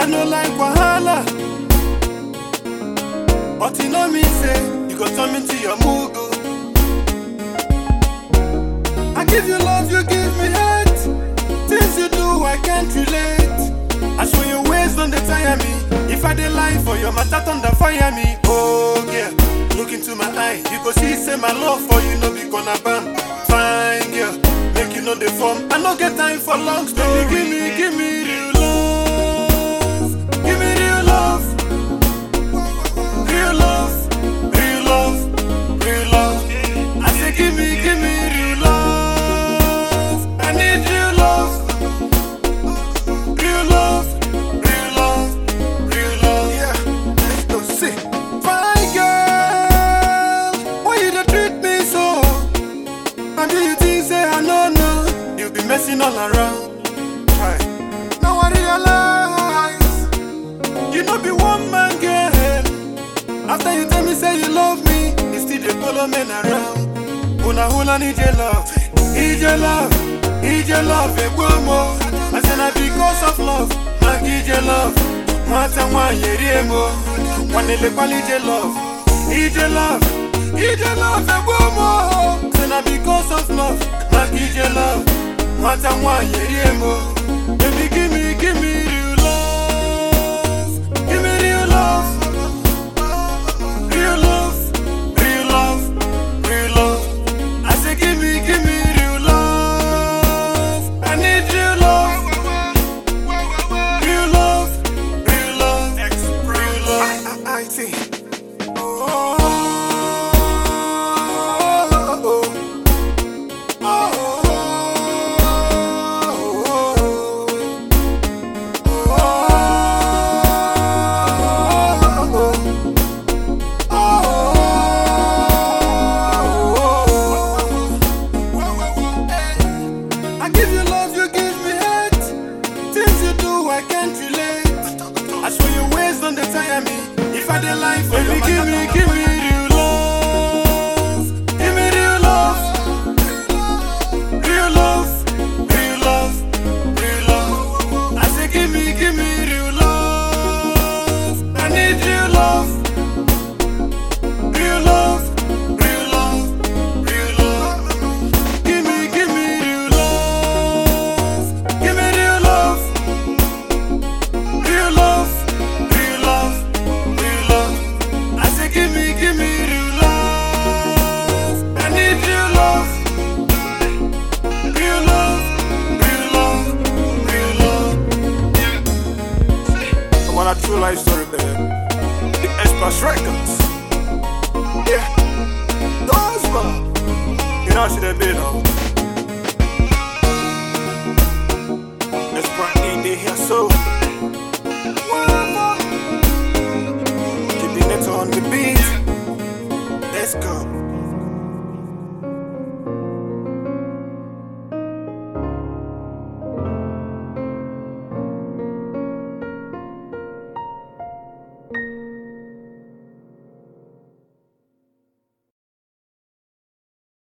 no like wahala. But you know me say, you go turn me to your mugu. I give you love, you give me hate. Things you do, I can't relate. I show you ways, don't they tire me. If I dey lie for your matter, thunder fire me. Oh yeah, look into my eye, you go see say my love for you no be gonna bam. Fine girl, make you know the form. I no get time for long story. Give me, give me real love, give me real love, real love, real love, real love. I say give me, give me real love. I need real love. Real love, real love, real love. Yeah, let's go see. Fine girl, why you dey treat me so? And do you think say I no know? You be messing all around. Try. Now I realize you no be one man girl. After you tell me say you love me, you still dey follow men around. Una una need your love, need your love, need your love, egbomo. I say na because of love, na give your love. Nwata nwanyị eri emo, nwanele kwali je love, need your love, need your love, egbomo. Say na because of love, na give your love. Nwata nwanyị eri emo, baby give me, give me real love, give me real love. Real love, real love, real love. I say, give me, give me real love. I need real love. Real love, real love, real love. I, I, I see. Oh, oh, oh, oh, oh, oh. I give you love, you give me hate. Things you do, I can't relate. I show you ways, don't they tire me. If I dey lie for you, give me, give me real love. Give me real love. Real love, real love, real love. I say, give me, give me real love. I need real love. Real love, real love, real love. Give me, give me real love. Give me real love. Real love, real love, real love. I say, give me, give me real love. I need real love. Real love, real love, real love. I want a true life story, baby. The Express Records. Yeah, those man. You know, should have been on. Let's bring in the here, so. Keeping it on the beat. Let's go.